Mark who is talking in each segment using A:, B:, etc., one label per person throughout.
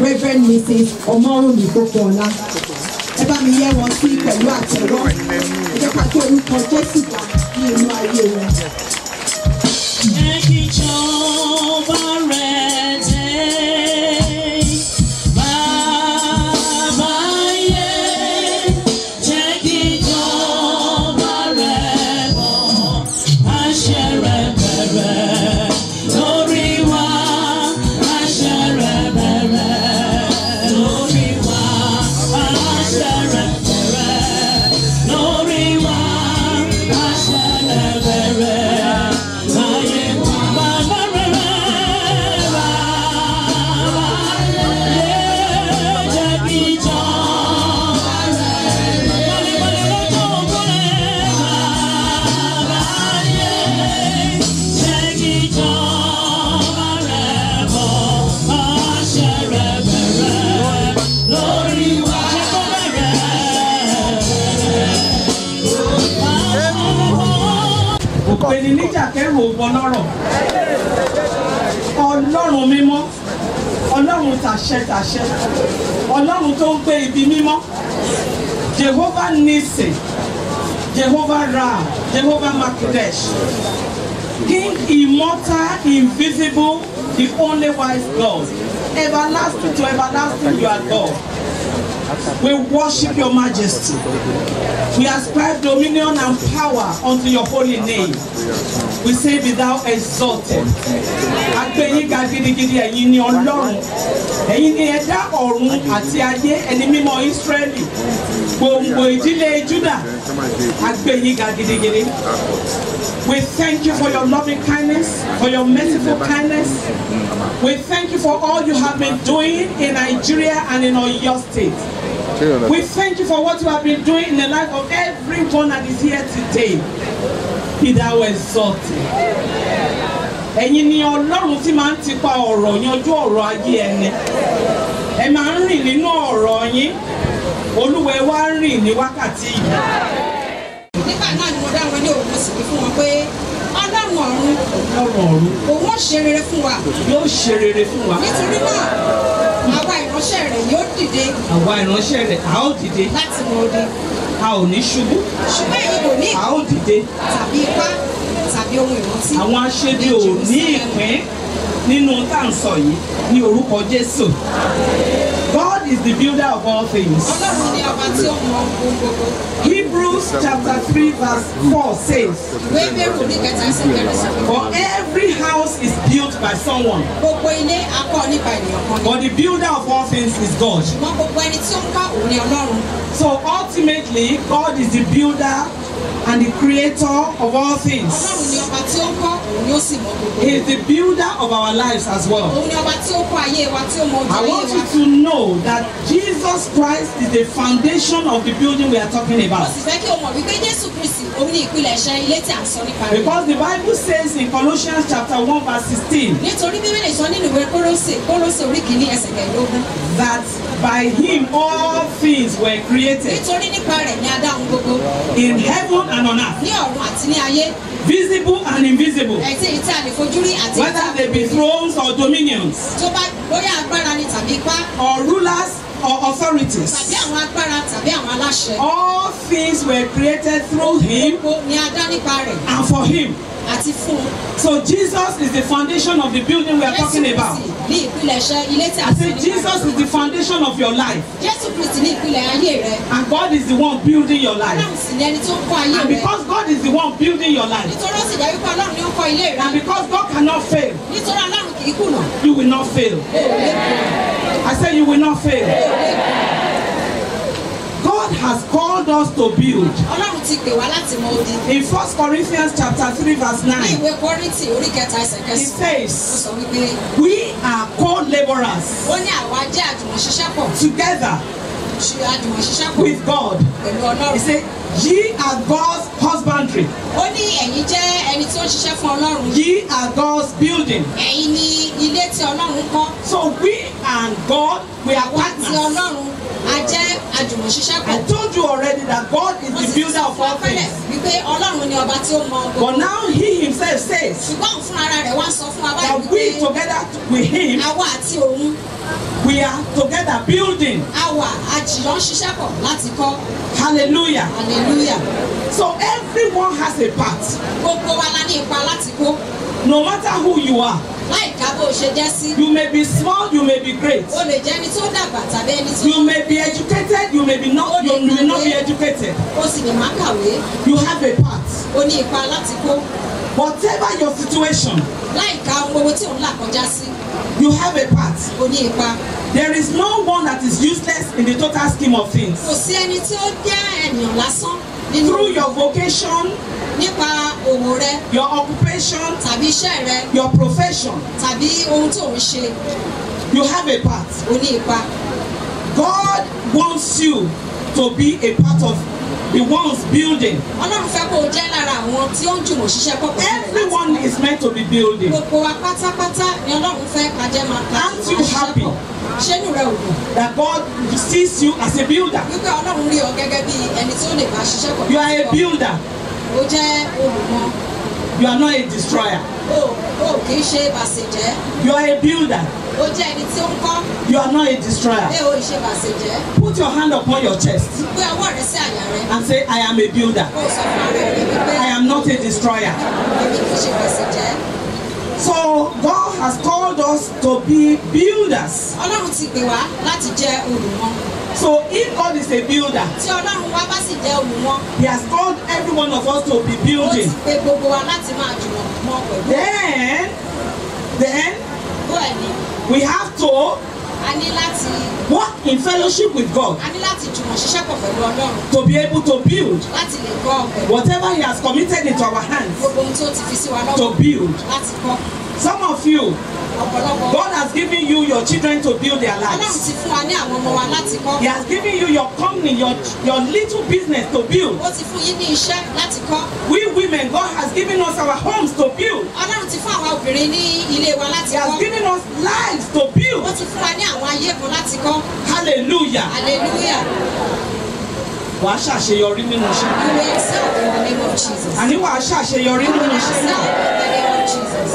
A: reverend mrs ọmọrùnmí gbogboọlá ẹ bá mi yẹ wọn sí pẹ̀lú àtẹ́wọ́ ẹ jẹ́ ká kí orúkọ jésù wà ní inú ayé wọn.
B: Jẹ́ kí ìjọba rẹ̀ dé. Bàbá yé, jẹ́ kí ìjọba rẹ̀ bọ̀. Àṣẹ rẹ̀ bẹ̀rẹ̀ lórí wa. Àṣẹ rẹ̀ bẹ̀rẹ̀ lórí wa. Àṣẹ rẹ̀ bẹ̀rẹ̀ lórí wa. Àṣẹ rẹ̀ bẹ̀rẹ̀ láyé wa. Bàbá rẹ̀ bàbá yé, jẹ́ kí ìjọba rẹ̀ wọlé wọlé lọ́jọ́ ògo rẹ̀. Bàbá yé, jẹ́ kí ìjọba rẹ̀ bọ̀. Àṣẹ rẹ̀ bẹ̀rẹ̀ lórí wa. Jẹ́ kó bẹ̀rẹ̀.
C: òpèní níjà kẹrù òbọ lọ́rọ̀ ọlọ́run mímọ́ ọlọ́run tàṣẹ tàṣẹ ọlọ́run tó ń gbé ibi mímọ́ jehovah nisi jehovah ra jehovah makidesh king immortal invisible the only wise god everlasting to everlasting you are god we worship your majesty we ascribe dominion and power unto your holy name we say be thou exalted agbẹ̀yìn ga gidigidi ẹ̀yin ni ọlọ́run ẹ̀yin ni ẹ̀dá ọ̀run àti ayé ẹni mímọ́ ísírẹ́lì gbòǹgbò ìdílé júdà agbẹ̀yìn ga gidigidi we thank you for your loving kindness for your merciful kindness we thank you for all you have been doing in nigeria and in oyo state we thank you for what you have been doing in the life of everyone that is here today be thou exalted ẹ̀yin ni ọlọ́run tí máa ń tipa ọ̀rọ̀ yanjú ọ̀rọ̀ ayé ẹni ẹ máa ń rìn nínú ọ̀rọ̀ yín olúwa ẹ wá rìn ní wákàtí yìí
D: nígbà náà ni mo dá wọn ní òun mo sì wí fún wọn pé ọlọ́run ọ̀run
C: ọlọ́run ọ̀run
D: òun ó ṣe rere fún wa
C: yóò ṣe rere fún wa
D: nítorí náà àwa ìránṣẹ́ rẹ̀ yóò dìde
C: àwa ìránṣẹ́ rẹ̀ a ó dìde
D: láti mọ odi
C: a ò ní ṣubú
D: ṣùgbọ́n èyí kò ní
C: a ó dìde
D: tàbí ipá tàbí ohun ìrántí.
C: àwọn aṣebi ò ní ìpín nínú tá à ń sọ yìí ní orúkọ jésù God is the builder of all things.
D: ọlọ́run ni ọba tí ó mọ ohun gbogbo.
C: Hebrews chapter 3 verse 4 says,
D: ìwé bẹ́rù ní kẹta sí kẹrin sọ pé
C: For every house is built by someone,
D: gbogbo ilé akọ nípa ènìyàn kan ni.
C: but the builder of all things is God.
D: ṣùgbọ́n gbogbo ẹni tí ó ń kọ́ òun ni ọlọ́run.
C: So ultimately, God is the builder and the creator of all things.
D: ọlọ́run ni ọba tí ó ń kọ́ òun ni ó sì mọ gbogbo.
C: He is the builder of our lives as well.
D: òun ni ọba tí ó kọ́ ayé wa tí ó mọ ojú
C: I
D: ayé
C: want
D: wa.
C: you to know that Jesus Christ is the foundation of the building we are talking
D: mo
C: about.
D: sì fẹ́ kí o mọ̀ wípé jésù kristi òun ni ìpilẹ̀ṣẹ̀ ilé tí à ń sọ nípa rẹ̀.
C: Because the Bible says in Colossians chapter 1 verse 16
D: nítorí bíbélì sọ nínú ìwé kólósè kólósè orí kìíní ẹsẹ̀ kẹẹ̀ẹ́dógún.
C: that by him all things were created
D: nítorí nípa rẹ̀ ni a dá ohun gbogbo
C: in heaven and on earth,
D: ní ọ̀run àti ní ayé
C: visible and invisible,
D: ẹ̀tí èyí tí a lè fojú rí àti èyí tí a
C: whether
D: kò
C: they be
D: rí.
C: thrones or dominions
D: tó bá bóyá agbára ni tàbí ipá
C: or rulers or authorities.
D: tàbí àwọn agbára tàbí àwọn aláṣẹ.
C: All things were created through him
D: gbogbo ni a dá nípa rẹ̀
C: and for him.
D: àti fún un.
C: So Jesus is the foundation of the building we are
D: jésù
C: talking about.
D: kristi ní ìpilẹ̀ṣẹ̀ ilé tí a
C: I
D: sọ
C: say
D: nípa
C: Jesus
D: rẹ̀.
C: is the foundation of your life
D: jésù kristi ní ìpìlẹ̀ ayé rẹ̀.
C: and God is the one building your life.
D: ọlọ́run sì ni ẹni tó ń kọ́ ayé
C: And
D: rẹ̀.
C: because God is the one building your life
D: nítorí ó sì jẹ́ wípé ọlọ́run ni ó ń kọ́ ilé rẹ̀.
C: and because God cannot fail,
D: nítorí ọlọ́run kì í kùnà.
C: you will not fail.
D: o ò lè kùnà.
C: I say you will not fail.
D: o ò lè kùnà.
C: God has called us to build.
D: ọlọ́run ti pè wá láti mọ odi.
C: In 1 Corinthians chapter 3 verse
D: ní
C: 9,
D: ìwé kọ́rìntì orí kẹta ẹsẹ̀
C: it
D: kẹsàn-án. ó
C: says,
D: sọ wípé
C: We are co-laborers
D: ó ní àwa jẹ́ àjùmọ̀ṣiṣẹ́pọ̀
C: together
D: ṣe àjùmọ̀ṣiṣẹ́pọ̀
C: with God.
D: pẹ̀lú
C: He
D: ọlọ́run.
C: said, Ye are God's husbandry,
D: ó ní ẹ̀yin jẹ́ ẹni tí ó ń ṣiṣẹ́ fún ọlọ́run.
C: ye are God's building.
D: ẹ̀yin ni ilé tí ọlọ́run kọ́.
C: So we and God, we are
D: àwa àti
C: partners.
D: ọlọ́run a jẹ́ àjùmọ̀ṣiṣẹ́
C: I
D: pọ̀.
C: told you already that God is
D: Wọ́n
C: the
D: ti
C: builder
D: sọ
C: of
D: fún
C: all
D: apẹ́lẹ̀
C: things.
D: wípé Ọlọ́run ni ọba tí ó mọ gbogbo.
C: But now He Himself says
D: Ṣùgbọ́n òun fúnra rẹ̀ wá sọ fún wa báyìí
C: that we
D: wípé
C: together with Him,
D: àwa àti òun
C: we are together building.
D: àwa àjìyàn ṣiṣẹ́ pọ̀ láti kọ́.
C: Hallelujah.
D: Hallelujah.
C: So everyone has a part.
D: Gbogbo wa la ní ipa láti kó.
C: No matter who you are,
D: Láìka bó o ṣe jẹ́ sí.
C: you may be small, you may be great.
D: O lè jẹ́ ẹni tó dàgbà tàbí ẹni tó.
C: You may be educated, you may be not, you may not be educated.
D: O sì lè má kàwé.
C: You have a part.
D: O ní ipa láti kó.
C: Whatever your situation,
D: Láìka ohun gbogbo tí òun là kọjá sí.
C: you have a part.
D: O ní ipa.
C: There is no one that is useless in the total scheme of things.
D: Kò sí ẹni tí ó jẹ́ ènìyàn lásán nínú
C: Through your vocation,
D: nípa òwò rẹ
C: your occupation,
D: tàbí iṣẹ́ rẹ
C: your profession,
D: tàbí ohun tó ń ṣe.
C: you have a part.
D: O ní ipa.
C: God wants you to be a part of the ones building.
D: Ọlọ́run fẹ́ kó o jẹ́ lára àwọn tí ó ń jùmọ̀ ṣiṣẹ́ pọ̀ pẹ̀lú rẹ̀ láti
C: Everyone is meant to be building.
D: gbogbo wa pátápátá ni Ọlọ́run fẹ́ ká jẹ́ máa ká
C: Aren't you
D: máa ṣiṣẹ́
C: happy?
D: pọ̀. Ṣé inú rẹ ò dùn?
C: That God sees you as a builder.
D: Wípé Ọlọ́run rí ọ gẹ́gẹ́ bí ẹni tí ó lè bá ṣiṣẹ́ pọ̀.
C: You are a builder.
D: O jẹ́ olùmọ̀.
C: You are not a destroyer.
D: O o kì í ṣe bàṣẹ̀jẹ́.
C: You are a builder.
D: O jẹ́ ẹni tí ó ń kọ́.
C: You are not a destroyer.
D: Bẹ́ẹ̀ o ṣe bàṣẹ̀jẹ́.
C: Put your hand upon your chest
D: Gbé ọwọ́ rẹ sí àyà rẹ.
C: and say, I am a builder.
D: Kó o sọ fún ara rẹ wípé
C: I am not a destroyer.
D: èmi kì í ṣe bàṣẹ̀jẹ́.
C: So God has called us to be builders.
D: Ọlọ́run ti pè wá láti jẹ́ olùmọ̀.
C: So if God is a builder,
D: Tí Ọlọ́run wá bá sì jẹ́ olùmọ̀,
C: He has called every one of us to be
D: ó ti
C: building.
D: pe gbogbo wa láti máa jùmọ̀ mọ́ pẹ̀lú.
C: Then, then
D: Bẹ́ẹ̀ ni,
C: we have to
D: a ní láti
C: work in fellowship with God
D: a ní láti jùmọ̀ ṣiṣẹ́ pọ̀ pẹ̀lú Ọlọ́run
C: to be able to build
D: láti lè kọ́ pẹ̀lú
C: whatever He has committed into our hands
D: gbogbo ohun tó ti fi sí wa
C: to
D: lọ́wọ́
C: build.
D: láti kọ́.
C: Some of you,
D: Ọ̀pọ̀lọpọ̀
C: God has given you your children to build their
D: Ọlọ́run
C: lives.
D: ti fún wa ní àwọn ọmọ wa láti kọ́.
C: He has given you your company, your, your little business to build.
D: Ó ti fún yín ní iṣẹ́ láti kọ́.
C: We women, God has given us our homes to build.
D: Ọlọ́run ti fún àwa obìnrin ní ilé wa láti
C: He has
D: kọ́.
C: given us lives to
D: Ó
C: build.
D: ti fún wa ní àwọn ayé kan láti kọ́.
C: Hallelujah.
D: Hallelujah.
C: Wàá ṣàṣeyọrí nínú iṣẹ́.
D: You will excel in the name of Jesus.
C: Àní wàá ṣàṣeyọrí
D: You will
C: nínú
D: excel
C: iṣẹ́.
D: in the name of Jesus.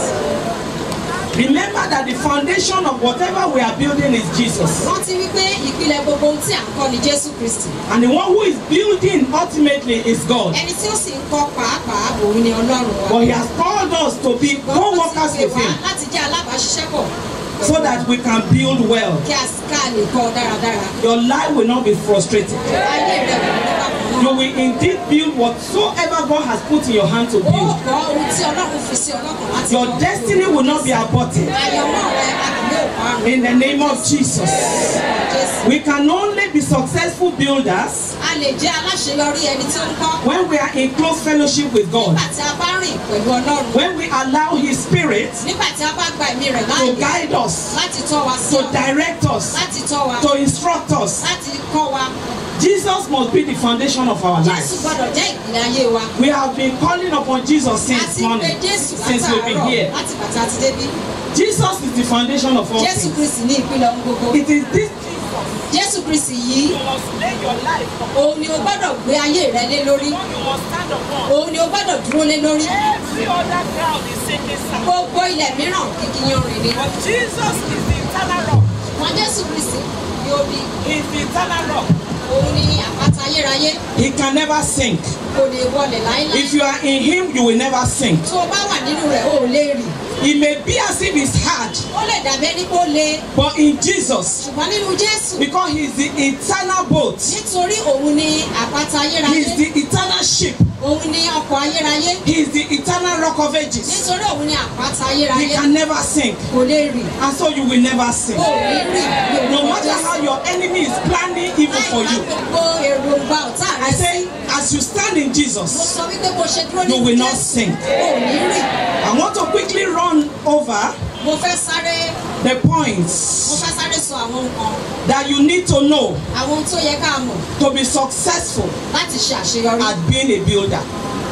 C: Remember that the foundation of whatever we are building is Jesus.
D: Rántí wípé ìpìlẹ̀ gbogbo ohun tí à ń kọ́ ni Jésù Kristì.
C: And the one who is building ultimately is God.
D: Ẹni tí ó sì ń kọ́ pàápàá òun ni Ọlọ́run wa.
C: But He has called us to be co-workers
D: Ó ti pè
C: with
D: wá
C: Him
D: láti jẹ́ alábàáṣiṣẹ́pọ̀.
C: so that we can build well.
D: Kí a ká lè kọ́ dáradára.
C: Your life will not be frustrated.
D: Ayé rẹ̀ kò ní bàbá
C: You
D: náà.
C: will indeed build whatsoever God has put in your hand to
D: Ó
C: build.
D: kọ́ ohun tí Ọlọ́run fi sí ọlọ́kàn láti
C: Your
D: kọ́.
C: destiny will not be aborted.
D: Àyànmọ́ rẹ̀ a kì yóò parun.
C: In the name of Jesus.
D: Jésù.
C: We can only be successful builders
D: A lè jẹ́ aláṣeyọrí ẹni tí ó ń kọ́.
C: when we are in close fellowship with God.
D: Nígbà tí a bá rìn pẹ̀lú Ọlọ́run.
C: When we allow His Spirit
D: Nígbà tí a bá gba ẹ̀mí rẹ̀
C: to
D: láàyè
C: guide us,
D: láti tọ́ wa sí
C: to
D: ọ̀nà,
C: direct us,
D: láti tọ́ wa,
C: to instruct us.
D: láti kọ́ wa.
C: Jesus must be the foundation of our
D: Jésù
C: lives.
D: gbọ́dọ̀ jẹ́ ìpìlẹ̀ ayé wa.
C: We have been calling upon Jesus
D: A
C: since
D: ti ń pe
C: morning,
D: Jésù
C: since we've been
D: látàárọ̀
C: here.
D: láti bàtà àti débí.
C: Jesus is the foundation of all
D: Jésù
C: things.
D: Kristì ní ìpìlẹ̀ ohun gbogbo.
C: It is this
D: Jésù Kristì yìí,
C: you must lay your life upon,
D: òun ni o gbọ́dọ̀ gbé ayé rẹ lé lórí.
C: you must stand upon.
D: Òun ni o gbọ́dọ̀ dúró lé lórí.
C: Every other ground is sinking sand.
D: Gbogbo ilẹ̀ mìíràn kìkì yanrìn ni.
C: But Jesus is the eternal rock.
D: Wọ́n Jésù Kristì ni ó bí.
C: He is the eternal rock.
D: Òun ni àpáta ayérayé.
C: He can never sink.
D: Kò lè wọlẹ̀ láíláí.
C: If you are in Him, you will never sink.
D: Tó o bá wà nínú rẹ̀, o ò lè rì.
C: It may be as if it's hard,
D: Ó lè dàbí ẹni pé ó le.
C: but in Jesus,
D: Ṣùgbọ́n nínú Jésù,
C: because He is the eternal boat,
D: nítorí òun ni àpáta
C: He
D: ayérayé.
C: is the eternal ship,
D: Òun ni ọkọ̀ ayérayé.
C: He is the eternal rock of ages.
D: Nítorí òun ni àpáta
C: He
D: ayérayé.
C: can never sink,
D: Kò lè rì.
C: and so you will never sink.
D: O ò ní rì. ní
C: No
D: orúkọ
C: matter
D: Jésù.
C: how your enemy is planning evil for
D: Láì bá
C: you,
D: gbogbo èròǹgbà ọ̀tá
C: I
D: rẹ
C: say,
D: sí.
C: as you stand in
D: Mo
C: Jesus,
D: sọ wípé bó ṣe dúró
C: you
D: nínú
C: will not
D: Jésù.
C: sink.
D: O ò ní rì.
C: I want to quickly run over
D: Mo fẹ́ sáré
C: the
D: mo
C: points
D: fẹ́ sáré sọ àwọn nǹkan
C: that you need to know
D: àwọn ohun tó yẹ ká mọ̀
C: to be successful
D: láti ṣe àṣeyọrí
C: at being a builder.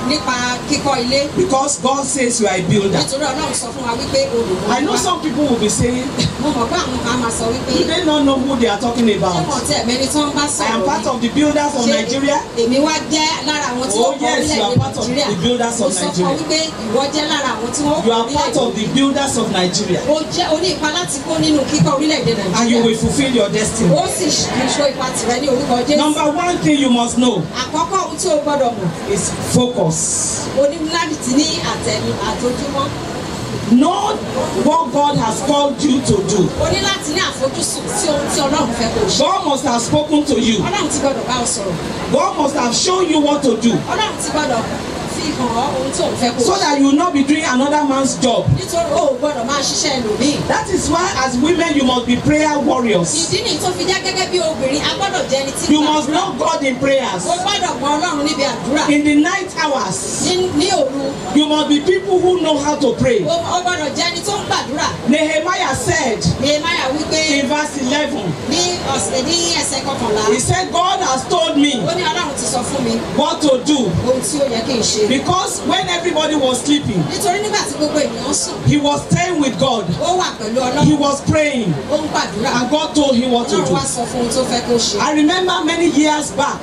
D: nípa kíkọ́ ilé
C: because God says you are a builder.
D: nítorí ọlọ́run sọ fún wa wípé olùkọ́
C: I know some people will be saying,
D: mo mọ̀ pé àwọn kan máa sọ wípé
C: do they not know who they are talking
D: ṣé
C: about?
D: wọ́n tẹ̀ mẹ́ni tí wọ́n bá
C: I am
D: sọ̀rọ̀
C: part
D: ni?
C: of the builders of
D: Ṣé
C: Nigeria.
D: èmi wá jẹ́ lára àwọn tí
C: Oh,
D: wọ́n kọ́
C: yes, you are
D: orílẹ̀-èdè
C: part of
D: nàìjíríà
C: the builders
D: mo
C: of
D: sọ fún ọ
C: Nigeria.
D: wípé ìwọ jẹ́ lára àwọn tí wọ́n
C: You
D: kọ́
C: are part of the builders of Nigeria.
D: o jẹ́ o ní ipa láti kó nínú kíkọ́ orílẹ̀-èdè
C: And you
D: nàìjíríà
C: will fulfill your destiny.
D: ó sì ṣó ipa tìrẹ ní orúkọ jésù
C: Number one thing you must know
D: àkọ́kọ́ ohun tí o gbọ́dọ̀ mọ̀
C: is focus.
D: o ní láti ní àtẹnu àtojúmọ́
C: Know what God has called you to do.
D: o ní láti ní àfojúsùn sí ohun tí ọlọ́run fẹ́ kó o ṣe
C: God must have spoken to you.
D: ọlọ́run ti gbọ́dọ̀ bá ọ sọ̀rọ̀
C: God must have shown you what to do
D: ọlọ́run ti gbọ́dọ̀ fi hàn ọ́ ohun tí òun fẹ́ kó o
C: so
D: ṣe
C: that you will not be doing another man's job.
D: nítorí o ò gbọ́dọ̀ máa ṣiṣẹ́ ẹlòmíì
C: That is why, as women, you must be prayer warriors.
D: ìdí nìyí tó fi jẹ́ gẹ́gẹ́ bí obìnrin a gbọ́dọ̀ jẹ́ ẹni tí
C: You
D: ń
C: must
D: gbàdúrà.
C: know God in prayers.
D: o gbọ́dọ̀ mọ ọlọ́run níbi àdúrà
C: In the night hours,
D: ní ní òru
C: you must be people who know how to pray.
D: o o gbọ́dọ̀ jẹ́ ẹni tó ń gbàdúrà
C: Nehemiah said
D: nehemiah wípé
C: in verse 11,
D: ní ọ̀sẹ̀ ní ẹsẹ̀ kọkànlá
C: He said, God has told me
D: ó ní ọlọ́run ti sọ fún mi
C: what to do.
D: ohun tí ó yẹ kí n ṣe
C: Because when everybody was sleeping,
D: nítorí nígbà tí gbogbo ènìyàn sùn
C: he was staying with God.
D: ó wà pẹ̀lú
C: He
D: ọlọ́run
C: was praying.
D: ó ń gbàdúrà
C: And God told him what to
D: ọlọ́run
C: do.
D: wá sọ fún ohun tó fẹ́ kó ṣe
C: I remember many years back,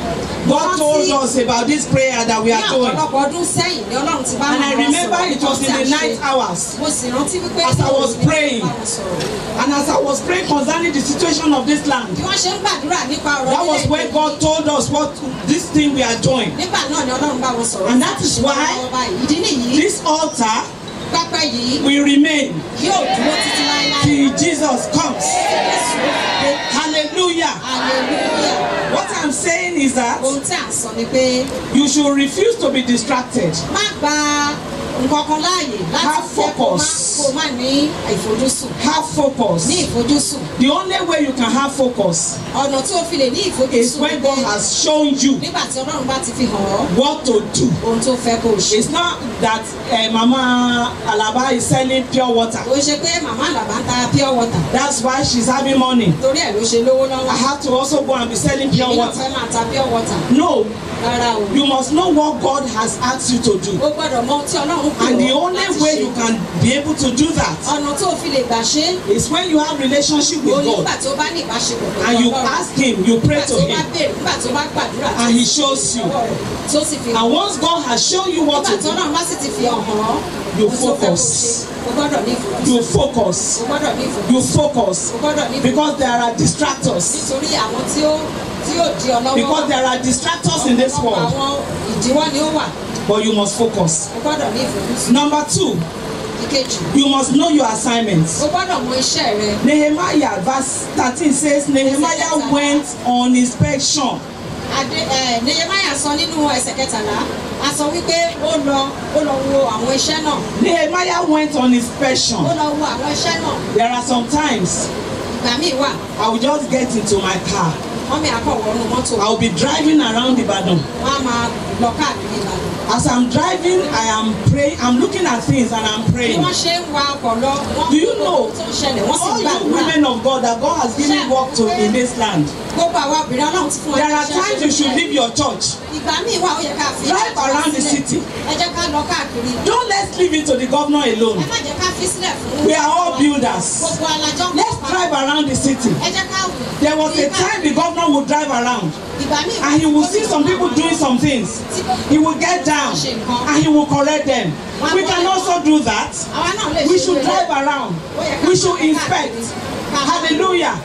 C: God told us about this prayer that we
D: ní
C: are doing.
D: ọ̀pọ̀lọpọ̀ ọdún sẹ́yìn ni ọlọ́run ti bá
C: And I
D: wọn
C: remember
D: sọ̀rọ̀
C: it was in
D: nípa
C: the
D: tí a
C: night
D: ṣe.
C: hours.
D: mo sì rántí wípé
C: As I was
D: ní ọlọ́run
C: praying.
D: bá wọn sọ̀rọ̀.
C: And as I was praying concerning the situation of this land,
D: bí wọ́n ṣe ń gbàdúrà nípa ọ̀rọ̀
C: that was when God told us what this thing we are doing.
D: nígbà náà ni ọlọ́run bá wọn sọ̀rọ̀
C: And that is why
D: Ṣùgbọ́n báyìí, ìdí nìyí
C: This altar
D: pápá yìí
C: will remain
D: yóò dúró títí láéláé
C: till Jesus comes.
D: Jésù dé.
C: Hallelujah.
D: hallelujah
C: What I'm saying is that
D: ohun tí à ń sọ ni pé
C: you should refuse to be distracted.
D: má gba nǹkan kan láàyè láti
C: Have
D: jẹ́ kó má
C: focus.
D: kó má ní ìfojúsùn
C: Have focus.
D: ní ìfojúsùn
C: The only way you can have focus
D: ọ̀nà tí o fi lè ní
C: is
D: ìfojúsùn
C: when
D: ni
C: God
D: pé
C: has shown you
D: nígbà tí ọlọ́run bá ti fi hàn ọ́
C: what to do.
D: ohun tó fẹ́ kó o ṣe.
C: It's not that uh, Mama Alaba is selling pure water.
D: ó ṣe pé màmá àlàbá ń ta pure water
C: That's why she's having money.
D: torí ẹ̀ ló ṣe lówó
C: I
D: lọ́wọ́
C: have to also go and be selling pure
D: èmi náà
C: water.
D: fẹ́ máa ta pure water
C: No,
D: rárá o
C: you must know what God has asked you to do.
D: o gbọ́dọ̀ mọ ohun tí ọlọ́run pè
C: And the
D: ọ́
C: only
D: láti
C: way
D: ṣe
C: you can be able to do that
D: ọ̀nà tó o fi lè gbà ṣe é
C: is when you have relationship
D: o
C: with
D: ní nígbà
C: God
D: tí o bá ní ìbáṣepọ̀ pẹ̀lú
C: and you
D: ọlọ́run
C: ask Him, you pray
D: nígbà tí
C: to
D: o bá
C: Him,
D: béèrè nígbà tí o bá gbàdúrà
C: and He shows you.
D: lọ́wọ́ rẹ̀ tó sì fi hàn
C: And once God has shown you what
D: nígbà
C: to
D: tí
C: do,
D: ọlọ́run bá sì ti fi hàn hàn
C: You
D: ohun tó fẹ́ kó
C: focus.
D: ṣe o gbọ́dọ̀ ní ìfojúsùn
C: you focus.
D: o gbọ́dọ̀ ní ìfojúsùn
C: You focus
D: o gbọ́dọ̀ ní ìfojúsùn
C: because there are distractors.
D: nítorí àwọn tí ó tí ó di ọ lọ́wọ́
C: Because there are distractors in this
D: ọ̀pọ̀lọpọ̀
C: world,
D: àwọn ìdíwọ́ ni ó wà
C: but you must focus.
D: o gbọ́dọ̀ ní ìfojúsùn
C: Number two,
D: ìkejì
C: you must know your assignments.
D: o gbọ́dọ̀ mọ iṣẹ́ rẹ
C: Nehemiah verse 13 says Nehemiah went on inspection.
D: adé ẹ nehemiah sọ nínú ẹsẹ̀ kẹtàlá a sọ wípé ó lọ ó lọ wo àwọn iṣẹ́ náà
C: Nehemiah went on
D: ó
C: inspection.
D: lọ wo àwọn iṣẹ́ náà
C: There are some times
D: ìgbà míì wà
C: I will just get into my car.
D: wọ́n mi àkọ̀wọ́nù mọ́tò
C: I will be driving around Ibadan.
D: wọ́n á máa lọ káàkiri ìlànà
C: As I'm driving, I am praying. I'm looking at things and I'm
D: bí
C: praying.
D: wọ́n ṣe ń wa ọkọ̀ lọ wọ́n
C: Do you
D: gbogbo
C: know
D: tó ń ṣẹlẹ̀ wọ́n sì
C: All you
D: gbàdúrà
C: women of God that God has given work to in this land.
D: gbogbo àwọn obìnrin ọlọ́run ti fún wa
C: There
D: ní
C: are
D: iṣẹ́
C: times you should leave your church.
D: ìgbà míì wà ó yẹ ká fi
C: Drive
D: iṣẹ́ tiwa
C: around the
D: sílẹ̀.
C: city.
D: ẹ jẹ́ ká lọ káàkiri
C: Don't let's leave it to the governor
D: ẹ
C: alone.
D: má jẹ́ ká fi sílẹ̀ fún
C: We are all builders.
D: gbogbo alájọ́
C: Let's drive around the city.
D: ẹ jẹ́ ká
C: There was a time the governor would drive around
D: ìgbà míì
C: and he will see some people doing some things. He will get down and he will correct them. We can also do that.
D: àwa náà lè
C: We
D: ṣe
C: should
D: irú
C: drive
D: rẹ̀.
C: around.
D: Ó yẹ ká
C: We
D: lọ
C: should
D: káàkiri.
C: inspect.
D: Ká lọ.
C: Hallelujah.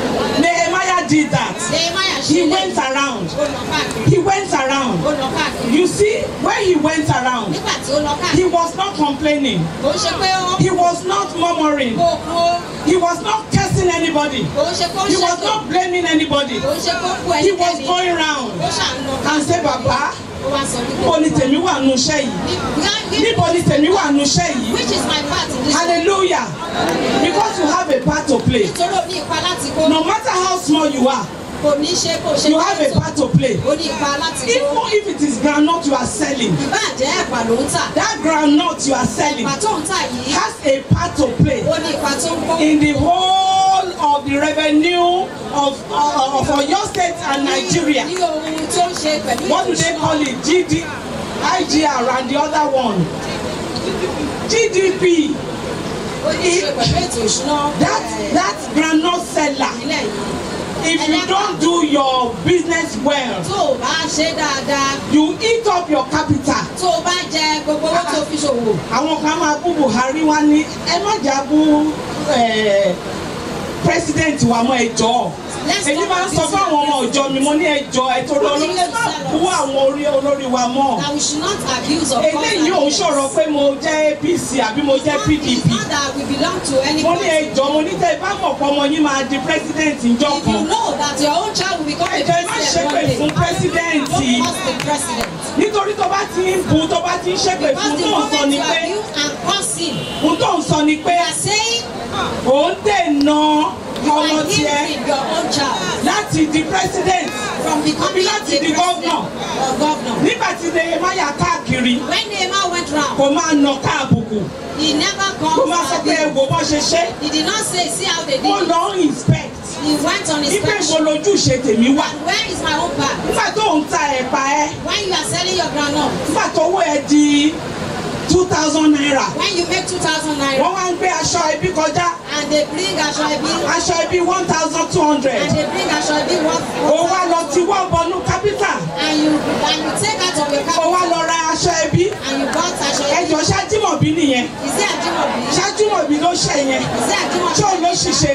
C: Nehemiah did that.
D: Nehemiah ṣe
C: He
D: lè-
C: went around.
D: ó lọ káàkiri
C: He went around.
D: ó lọ káàkiri
C: You see, when he went around,
D: nígbà tí ó lọ
C: he
D: káàkiri
C: was not complaining.
D: kò ń ṣe pé ó
C: He was not murmuring.
D: kó kó
C: He was not cursing anybody.
D: kò ń ṣe kó
C: He
D: ṣe
C: was
D: pé
C: not blaming anybody.
D: kò ń ṣe kó kú
C: He was
D: ẹnikẹ́ni
C: going round
D: ó ṣà ń lọ
C: and say, Baba,
D: ó wá sọ wípé
C: níbo ni tèmi wà nù iṣẹ́ yìí?
D: Ní-
C: Níbo ni tèmi wà nù iṣẹ́ yìí?
D: which is my part in this
C: Hallelujah. Because you have a part to play.
D: nítorí ó ní ipa láti kó
C: No matter how small you are,
D: kò ní ṣe kò ṣe
C: you have a part to play.
D: ó ní ipa láti kó
C: Even if it is groundnut you are selling,
D: ìbàjẹ́ ẹ̀pà ló ń tà
C: that groundnut you are selling
D: ẹ̀pà tó ń tà yìí
C: has a part to play
D: ó ní ipa tó ń kó
C: in the whole of the revenue of, of, of Oyo State and Nigeria.
D: ní ohun tó ń ṣe pẹ̀lú
C: What do they
D: ìṣúná.
C: call it? GD, IGR and the other one GDP
D: ó ní í ṣe pẹ̀lú ètò ìṣúná
C: that
D: eh,
C: that groundnut seller
D: ìpínlẹ̀ yìí
C: if you don't do your business well
D: tó o bá ṣe dáadáa
C: you eat up your capital
D: tó o bá jẹ gbogbo owó tó fi ṣòwò
C: àwọn kan máa bú Buhari wá ní ẹ má jà bú eh, president wa mọ́ ẹ jọ̀ọ́
D: Let's
C: èyí
D: not
C: máa ń sọ
D: abuse
C: fún àwọn ọmọ ìjọ mi mo ní ẹ jọ̀ọ́ ẹ tó lọ lọ ẹ má bú àwọn orí olórí wa mọ́
D: that we should not abuse of
C: eléyìí ò ń sọ̀rọ̀ pé mo jẹ́ APC àbí mo jẹ́ PDP
D: It's not that we belong to any
C: mo ní ẹ
D: party.
C: jọ̀ọ́ mo ní tẹ́ ẹ bá mọ̀ pé ọmọ yín máa di president ńjọ́
D: If you
C: kan
D: know that your own child will become a
C: Ẹ jọ̀ọ́, ẹ má
D: president
C: ṣépè
D: one day,
C: fún president.
D: don't cause the president.
C: nítorí tó bá ti ń bu tó bá ti ń ṣépè
D: Because
C: fún
D: the
C: tó ń sọ
D: moment
C: ni
D: you
C: pé
D: abuse and curse him,
C: fún tó ń sọ ni pé
D: you are saying
C: òun dènà
D: you
C: ọmọ
D: are
C: tiẹ̀
D: hindering your own child
C: láti di president
D: from becoming a
C: láti di
D: president
C: governor.
D: or governor.
C: nígbà tí Nehemiah káàkiri
D: When Nehemiah went round,
C: kò máa nà káàbùkù
D: he never
C: kò
D: comes
C: máa sọ
D: to
C: pé ẹ
D: abuse.
C: wò bọ́ ṣe ṣe
D: He did not say, see how they did
C: ó
D: it.
C: lọ ń inspect
D: He went on
C: ipe mo
D: inspection.
C: lójúṣe tèmi wà
D: And where is my own part?
C: nígbà tó ń ta ẹ̀pà ẹ
D: When you are selling your groundnut,
C: nígbà tó owó ẹ di two thousand naira
D: when you make 2,000 naira,
C: wọ́n wá ń gbé aṣọ ẹbí kọjá
D: and they bring aṣọ ẹbí,
C: aṣọ ẹbí one thousand two hundred
D: and they bring aṣọ ẹbí one,
C: ó wá lọ ti wọ́n bọnú capital
D: and you and you take out of your
C: ó wá
D: capital
C: lọ ra aṣọ ẹbí
D: and you bought aṣọ ẹbí.
C: ẹjọ ṣájúmọ̀bí nìyẹn
D: Is it Ajimobi?
C: ṣájúmọ̀bí ló ṣe yẹn
D: Is it Ajimobi?
C: tí ò ló ṣiṣẹ́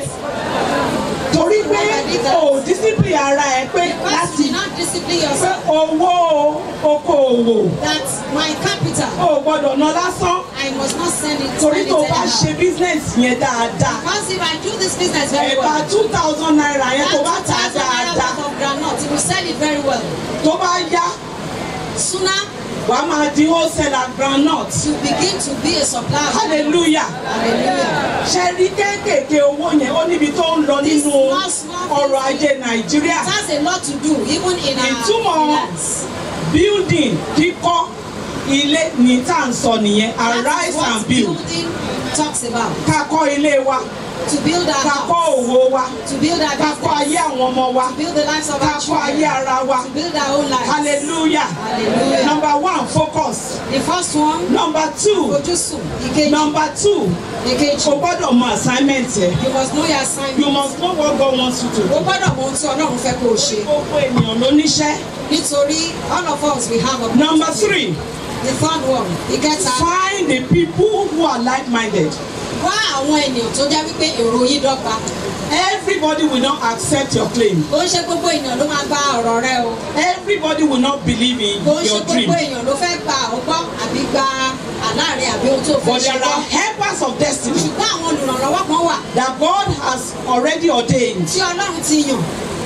C: torí pé o discipline ara ẹ pé
D: Because
C: láti
D: you not discipline
C: pé
D: yourself.
C: owó okòòwò
D: That my capital,
C: o gbọ́dọ̀ ná lásán
D: I must not send it.
C: torí
D: spend
C: tó
D: it
C: bá
D: anyhow.
C: ṣe business yẹn dáadáa
D: Because if I do this business very
C: ẹ̀bà
D: well,
C: two thousand naira yẹn tó bá
D: that
C: tà á
D: 2,000 naira
C: dáadáa
D: worth of groundnut, if you sell it very well,
C: tó bá yá
D: sooner
C: wàá máa di wholesaler groundnut
D: you begin to be a supplier.
C: hallelujah
D: Hallelujah.
C: ṣe rí kéékèèké owó yẹn ó níbi tó ń lọ
D: This
C: nínú
D: small, small
C: ọrọ̀
D: things
C: ajé nàìjíríà
D: It has a lot to do, even in our
C: Ìtumọ̀
D: finance.
C: building kíkọ́ ilé ní tá à ń sọ nìyẹn
D: That is
C: arise
D: what
C: and build
D: building talks about.
C: ká kọ́ ilé wa
D: To build our
C: ká kọ́
D: house,
C: òwò wa
D: to build our
C: ká kọ́ ayé
D: business,
C: àwọn ọmọ wa
D: to build the lives of
C: ká
D: our
C: kọ́ ayé
D: children,
C: ara wa
D: to build our own lives.
C: hallelujah
D: Hallelujah.
C: number one focus
D: The first one,
C: number two
D: ojúsùn. Ìkejì,
C: number two
D: ìkejì.
C: o gbọ́dọ̀ mọ assignment yẹ
D: You must know your
C: you
D: assignment.
C: must know what God wants you to do
D: O gbọ́dọ̀ mọ ohun tí Ọlọ́run fẹ́ kó o ṣe.
C: gbogbo ènìyàn ló níṣẹ́
D: Nítorí all of us we have a
C: number three
D: The third one, ìkẹta.
C: find the people who are like-minded
D: Wá àwọn ènìyàn tó jẹ́ wípé èrò yìí dọ́gba.
C: everybody will not accept your claim
D: Kò ń ṣe gbogbo ènìyàn ló máa gba ọ̀rọ̀ rẹ o.
C: everybody will not believe in
D: Kò ń ṣe
C: your dream
D: gbogbo èèyàn ló fẹ́ gba ọgbọ́n àbí gba àláàrin àbí ohun tó fẹ́
C: but
D: ṣe
C: there are
D: wá.
C: helpers of destiny
D: Ṣùgbọ́n àwọn olùrànlọ́wọ́ kan wà
C: that God has already ordained
D: tí Ọlọ́run ti yàn.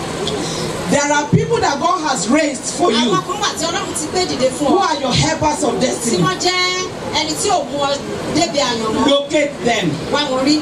C: there are people that God has raised for you
D: Àwọn kan wà tí Ọlọ́run ti gbé dìde fún
C: who
D: ọ.
C: are your helpers of
D: Tí
C: destiny
D: wọ́n jẹ́ ẹni tí ò mú ọ débi àyànmọ́.
C: locate them
D: Wá wọn rí,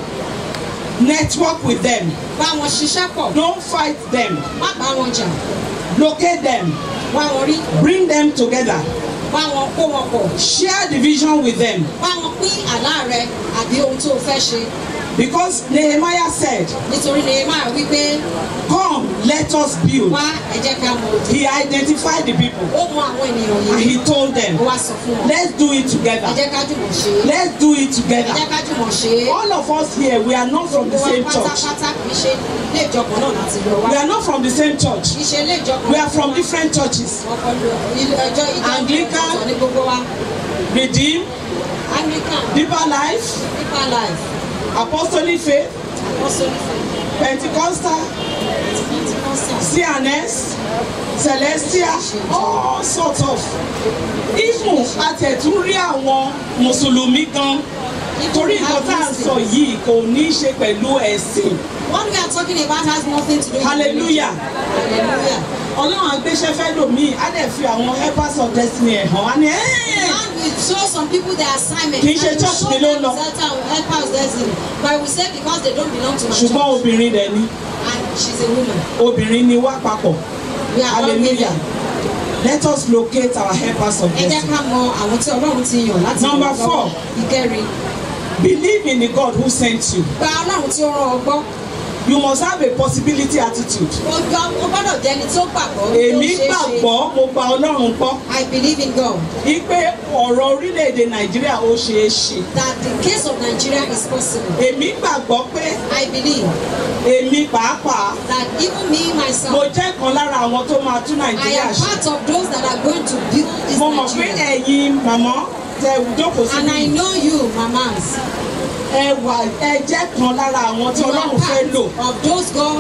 C: network with them
D: bá wọn ṣiṣẹ́ pọ̀,
C: don't fight them
D: má bá wọn jà.
C: locate them
D: Wá wọn rí,
C: bring them together
D: bá wọn kó wọn pọ̀.
C: share the vision with them
D: Bá wọn pín àlá rẹ àbí ohun tó o fẹ́ ṣe.
C: because Nehemiah said
D: Nítorí Nehemiah wípé
C: come let us build
D: wá ẹ jẹ́ ká mọ òde.
C: he identified the people
D: Ó mọ àwọn ènìyàn
C: and
D: yìí.
C: he told them
D: Ó wá sọ fún wọn.
C: let's do it
D: Ẹ
C: together
D: jẹ́ ká jùmọ̀ ṣe é.
C: let's do it
D: Ẹ
C: together
D: jẹ́ ká jùmọ̀ ṣe é.
C: all of us here we are not from the
D: Gbogbo wa
C: same church
D: pátápátá kì í ṣe ilé ìjọpọ̀ náà láti lọ wá.
C: we are not from the same church
D: Kì í ṣe ilé ìjọpọ̀.
C: we are from different churches
D: Ọpọlọ ilé ẹjọ́ ìjọ
C: Anglican.
D: ìjọ ní gbogbo wa.
C: redeem
D: Anglican,
C: deeper life
D: Deeper Life,
C: apostolic faith
D: Apostolic
C: pentecostal
D: Pentecostal.
C: cns celestial all sorts of even àtẹ̀tún rí àwọn mùsùlùmí gan torí nǹkan tá à ń sọ yìí kò ní í ṣe pẹ̀lú ẹ̀sìn
D: What we are talking about has nothing to do with
C: hallelujah
D: religion. Hallelujah.
C: ọlọ́run àgbéṣẹ́ fẹ́ lòmíì á dẹ̀ fi àwọn helpers of destiny ẹ̀ hàn á ní ẹ́ẹ̀
D: God will show some people their assignment.
C: Kì í ṣe
D: and he will
C: church
D: show
C: mi ló
D: them
C: lọ.
D: certain helpers destiny. But we say because they don't belong to my
C: ṣùgbọ́n
D: church.
C: obìnrin dẹ̀ ni
D: And she's a woman.
C: obìnrin ni wá papọ̀
D: We are all
C: hallelujah
D: women.
C: let us locate our helpers of
D: Ẹ jẹ́
C: destiny
D: ká mọ àwọn tí Ọlọ́run ti yàn láti
C: Number
D: ràn lọ́wọ́.
C: four.
D: Ìkẹrin.
C: believe in the God who sent you
D: Gba Ọlọ́run tí ó rán ọ gbọ́.
C: you must have a possibility attitude.
D: o gbọ́- o gbọ́dọ̀ jẹ́ ẹni tó gbàgbọ́ wípé ó
C: èmi
D: ṣeé ṣe.
C: gbàgbọ́ mo gba ọlọ́run gbọ́
D: I believe in God
C: wípé ọ̀rọ̀ orílẹ̀-èdè nàìjíríà ó ṣeé ṣe.
D: that the case of Nigeria is possible.
C: èmi gbàgbọ́ pé
D: I believe
C: èmi pàápàá
D: that even me
C: mo
D: myself,
C: jẹ́ kan lára àwọn tó máa tún
D: I
C: nàìjíríà
D: am
C: ṣe.
D: part of those that are going to build this
C: mo mọ̀ pé
D: Nigeria.
C: ẹ̀yin màmá tẹ jókòó sí
D: And I
C: mi
D: know you, mamas,
C: ẹ wà ẹ jẹ́ kan lára àwọn tí
D: you are
C: ọlọ́run fẹ́ lò.
D: part of those God,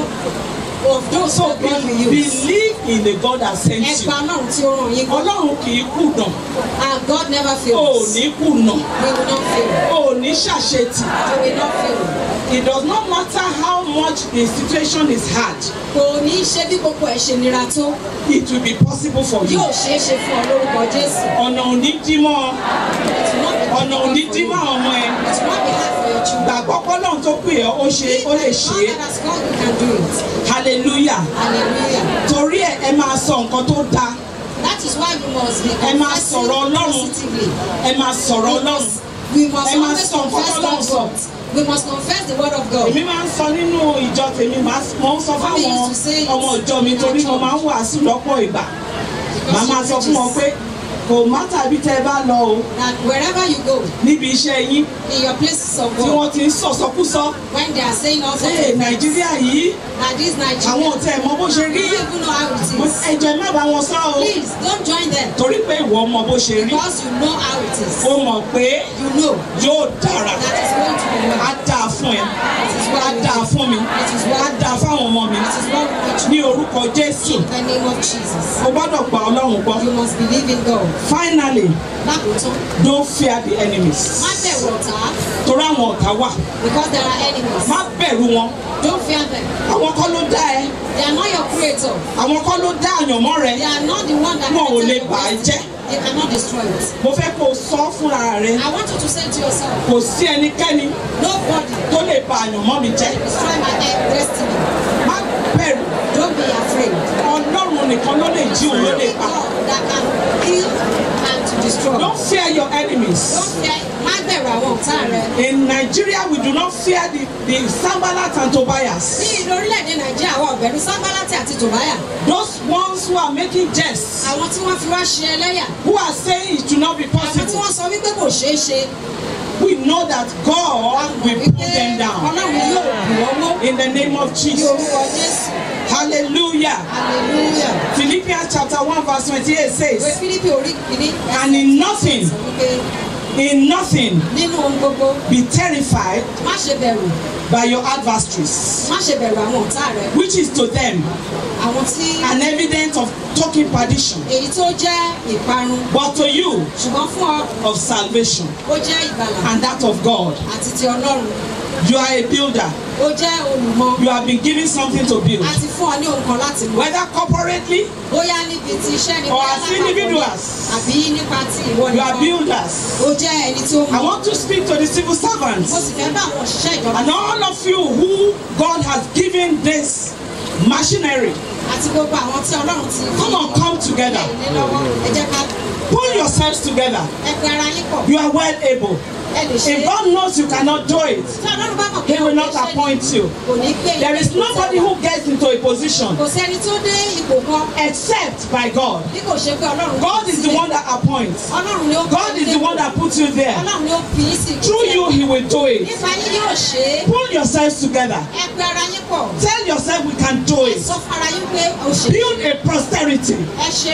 D: of those
C: so
D: that God will
C: be-
D: use.
C: believe in the God that sent
D: Ẹ
C: you.
D: gba Ọlọ́run tí ó ràn yín gbọ́.
C: ọlọ́run kì í kùnà
D: And God never
C: o ò
D: fails.
C: ní kùnà
D: We will not fail.
C: o ò ní ṣàṣetì.
D: We will not fail.
C: it does not matter how much the situation is hard
D: Kò ní ṣe bí gbogbo ẹ̀ ṣe nira tó.
C: it will be possible for you.
D: Yóò ṣeé ṣe fún ọ lórúkọ Jésù.
C: ọ̀nà ò ní dí mọ́
D: It will not be
C: ọ̀nà ò ní
D: difficult
C: dí
D: for
C: mọ́
D: you.
C: ọmọ ẹ.
D: It will not be hard for your children.
C: gbàgbọ́ pọ́lọ́run tó pè ọ́ ó ṣe ó lè ṣe é
D: God that has called you can do it.
C: hallelujah
D: Hallelujah.
C: torí ẹ ẹ máa sọ nǹkan tó dáa
D: That is why we must be
C: Ẹ máa
D: confessing
C: sọ̀rọ̀ Ọlọ́run.
D: positively.
C: ẹ máa sọ̀rọ̀
D: We
C: ọlọ́run.
D: must, we must
C: Ẹ máa
D: always
C: sọ nǹkan
D: confess
C: tọ́lọ́run
D: God's
C: sọ.
D: word. We must confess the word of God.
C: èmi máa ń sọ nínú ìjọ tèmi màá s- mo ń sọ
D: Mommy
C: fáwọn
D: used to say it
C: ọmọ ìjọ mi
D: in
C: torí
D: our
C: mo máa ń wàásù lọ́pọ̀ ìgbà màá
D: Because
C: máa
D: she
C: sọ fún wọn
D: preaches
C: pé kò má tàbí tẹ́ ẹ bá lọ o
D: that wherever you go,
C: níbi iṣẹ́ yín
D: in your places of
C: tí
D: work,
C: wọ́n ti ń sọ̀sọ́kúsọ
D: when they are saying all sorts
C: ṣé
D: of things,
C: nàìjíríà yìí
D: that this
C: àwọn
D: Nigeria,
C: ò tẹ́ ẹ mọ bó ṣe
D: you
C: rí
D: don't even know how it
C: Mo-
D: is.
C: ẹjọ ẹ má bá wọn sọ o
D: Please don't join them
C: torí pé ìwọ mọ bó ṣe rí
D: because you know how it is.
C: o mọ̀ pé
D: You know
C: yóò dára
D: that is going to be well.
C: á dáa fún ẹ
D: It is
C: á
D: well with
C: dáa
D: you.
C: fún mi
D: It is
C: á
D: well.
C: dáa fáwọn ọmọ mi
D: It is well with
C: ní
D: you.
C: orúkọ jésù
D: In the name of Jesus.
C: o gbọ́dọ̀ gba ọlọ́run gbọ́
D: You must believe in God.
C: finally
D: Lákòótán,
C: don't fear the enemies
D: má bẹ̀rù ọ̀tá
C: torí àwọn ọ̀tá wà
D: because there are enemies.
C: má bẹ̀rù wọn
D: Don't fear them.
C: àwọn kọ́ ló dá ẹ
D: They are not your creator.
C: àwọn kọ́ ló dá àyànmọ́ rẹ
D: They are not the one that
C: Wọn ò
D: created
C: lè
D: your
C: bà á
D: destiny.
C: jẹ́.
D: They cannot destroy it.
C: mo fẹ́ kó o sọ fúnra rẹ
D: I want you to say to yourself,
C: kò sí ẹnikẹ́ni
D: nobody
C: tó lè bà àyànmọ́ mi jẹ́
D: destroy my de- destiny.
C: má bẹ̀rù
D: Don't be afraid.
C: ọlọ́run nìkan ló lè jí òun ló lè
D: Only
C: pa
D: God that can kill and to destroy.
C: don't fear your enemies.
D: Don't fear. Má bẹ̀rù àwọn ọ̀tá rẹ.
C: In Nigeria, we do not fear the, the Sambalat and
D: Ní
C: Tobias.
D: ìlú orílẹ̀-èdè Nàìjíríà, àwọn ọ̀bẹ̀rù Sábàlátì àti Tòbáyà.
C: Those ones who are making jests,
D: Àwọn tí wọ́n fi wá ṣe ẹlẹ́yà.
C: who are saying it should not be
D: Àwọn tí
C: possible.
D: wọ́n sọ wípé kò ṣeé ṣe.
C: We know that God will
D: Wípé
C: put them down.
D: Ọlọ́run yóò bù wọ́n mọ́.
C: In the name of
D: Ní
C: Jesus.
D: orúkọ Jésù.
C: Hallelujah.
D: Hallelujah.
C: Philippians chapter 1 verse 28
D: Ìwé
C: says,
D: Fílípì orí kìíní.
C: And in nothing,
D: Sọ wípé
C: in nothing,
D: nínú ohun gbogbo
C: be terrified
D: má ṣe bẹ̀rù
C: by your adversaries,
D: má ṣe bẹ̀rù àwọn ọ̀tá rẹ.
C: which is to them
D: Àwọn tí
C: an evidence of talking perdition,
D: èyí tó jẹ́ ìparun
C: but to you
D: ṣùgbọ́n fún ọ
C: of salvation,
D: ó jẹ́ ìgbàlà
C: and that of God.
D: àti ti Ọlọ́run.
C: You are a builder.
D: Ó jẹ́ olùmọ̀
C: You have been given something to build.
D: àti fún ọ ní ohun kan láti mọ̀.
C: Whether corporately,
D: Bóyá níbi ti iṣẹ́ ni
C: Or
D: bóyá
C: as
D: lápapọ̀ ni,
C: individuals.
D: àbí nípa ti ìwọ
C: you are
D: nìkan.
C: builders.
D: Ó jẹ́ ẹni tí ó
C: I
D: mọ̀.
C: want to speak to the civil
D: Mo
C: servants
D: sì fẹ́ bá àwọn òṣìṣẹ́ ìjọba
C: and all of you who God has given this machinery.
D: àti gbogbo àwọn tí Ọlọ́run ti fi
C: Come on, come together.
D: ilé lọ́wọ́. Ẹ jẹ́ ká
C: Pull yourselves together.
D: ẹ pe ara yín pọ̀.
C: You are well able.
D: Ẹ lè ṣe
C: If
D: é.
C: God knows you cannot do it,
D: Tí Ọlọ́run bá mọ̀ pé
C: He will
D: o
C: not
D: lè ṣe é,
C: appoint you.
D: kò ní gbé
C: There is
D: ipò
C: nobody
D: tẹ́wà.
C: who gets into a position
D: Kò sẹ́ni tó dé ipò kan
C: except by God.
D: bí kò ṣe pé Ọlọ́run
C: God
D: fi
C: is the
D: sílẹ̀.
C: one that appoints.
D: Ọlọ́run ni ó
C: God
D: fi
C: is the one that puts you there.
D: Ọlọ́run ni ó fi yín sí ipò
C: Through
D: tí ẹ
C: you,
D: wà.
C: He will do it.
D: Nípa yín yóò ṣe é.
C: Pull yourselves together.
D: Ẹ pe ara yín pọ̀.
C: Tell yourself we can do
D: Ẹ
C: it.
D: sọ fún ara yín pé o ṣe é.
C: Build a prosperity.
D: Ẹ ṣe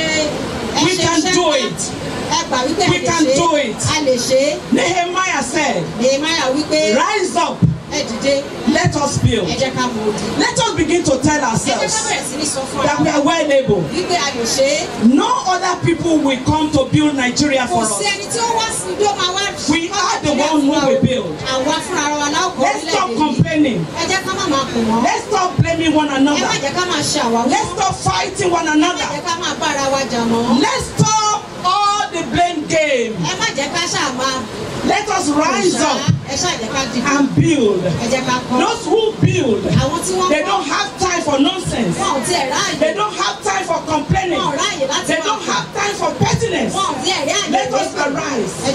D: ẹ
C: We
D: ṣe
C: can
D: iṣẹ́
C: do
D: ńlá.
C: it.
D: Ẹ gbà wípé
C: We
D: ẹ lè
C: can
D: ṣe
C: do
D: é.
C: it.
D: A lè ṣe é.
C: Nehemiah said,
D: Nehemiah wípé
C: Rise up,
D: ẹ dìde.
C: let us build.
D: Ẹ jẹ́ ká mọ odi.
C: Let us begin to tell
D: Ẹ jẹ́ ká
C: ourselves
D: bẹ̀rẹ̀ sí ní sọ fún
C: that we
D: ara
C: are well able.
D: wípé a lè ṣe é.
C: No other people will come to build Nigeria for
D: Kò sí
C: us.
D: ẹni tí ó wá sí ibi ó máa wá.
C: We are the one who will build.
D: Àwa fúnra wa la ó kọ́
C: Let's stop
D: orílẹ̀-èdè yìí.
C: complaining.
D: Ẹ jẹ́ ká má máa kù wọ́n.
C: Let's stop blaming one
D: Ẹ má
C: another.
D: jẹ́ ká máa ṣe àwáwí.
C: Let's stop fighting one
D: Ẹ má
C: another.
D: jẹ́ ká máa bára wa jà mọ́.
C: Let's stop all the blame game.
D: Ẹ má jẹ́ ká ṣáà máa
C: Let us rise
D: ṣá.
C: up
D: Ẹ ṣáà jẹ́ ká dìde.
C: and build.
D: Ẹ jẹ́ ká kọ́.
C: Those who build,
D: Àwọn tí wọ́n
C: they
D: kọ́,
C: don't have time for nonsense.
D: wọn ò tiẹ̀ ráàyè.
C: They don't have time for complaining.
D: Wọn ò ráàyè láti
C: They
D: máa
C: don't
D: kọ̀.
C: have time for pettiness.
D: Wọn ò tiẹ̀ rí àyè
C: Let us
D: gbé.
C: arise
D: Ẹ jẹ́ ká dìde.